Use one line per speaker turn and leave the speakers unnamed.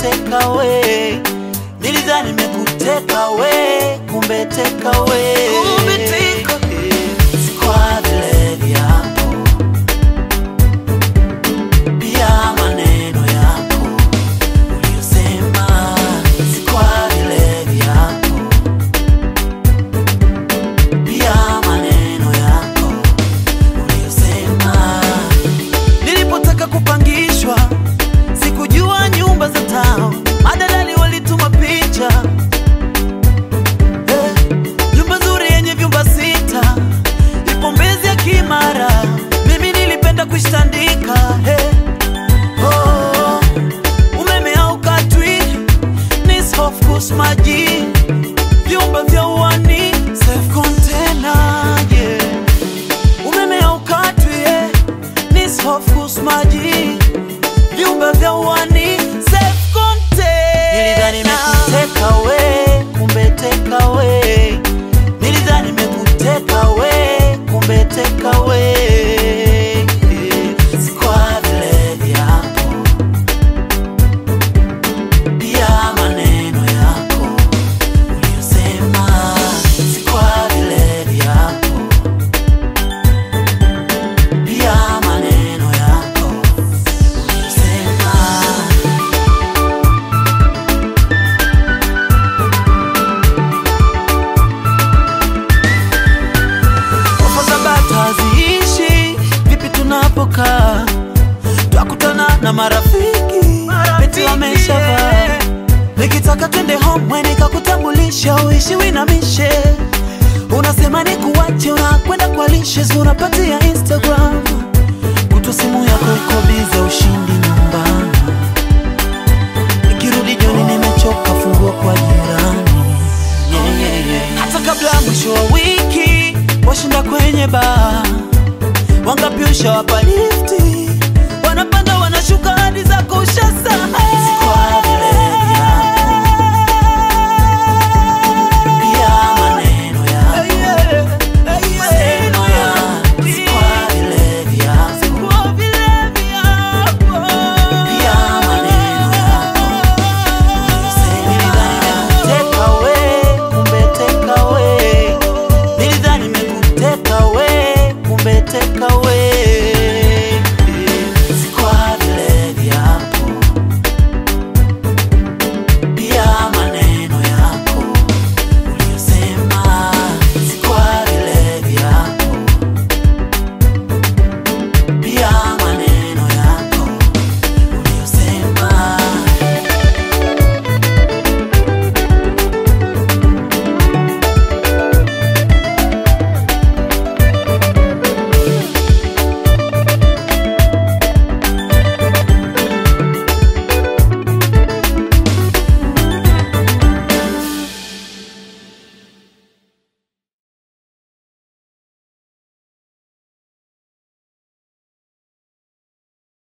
teka we, nilidhani nimekuteka we, kumbe teka we,
Kumbe teka.
si kwa vile vyako pia maneno yako uliyosema, si kwa vile vyako pia maneno yako uliyosema. Nilipotaka kupangishwa sikujua nyumba za town, madalali walituma picha Eh, nyumba nzuri yenye vyumba sita ipo Mbezi ya Kimara, mimi nilipenda kuishtandika eh. oh, umeme haukatwi ni soft course maji vyumba vya uani safe container yeah. umeme haukatwi eh. ni soft course maji vyumba vya uani safe container nilidhani nimekuteka we kumbe teka we nilidhani nimekuteka we kumbe teka we Si kwa vile vyako pia maneno yako uliyosema si kwa vile vyako pia maneno yako uliyosema Ofa za bata haziishi, vipi tunapokaa? Twakutana na marafiki, beti wameshavaa. Nikitaka twende home, we nikakutambulisha, uishi winamishe. Unasema ni kuwache, unakwenda kwa lishes, unapatia Instagram. Kutu simu yako iko bize, ushindi nyumbani. Nikirudi jioni nimechoka, fungua kwa jirani. Yeah, yeah, yeah. Hata kabla ya mwisho wa wiki washinda kwenye baa, wangapi ushawapa lifti?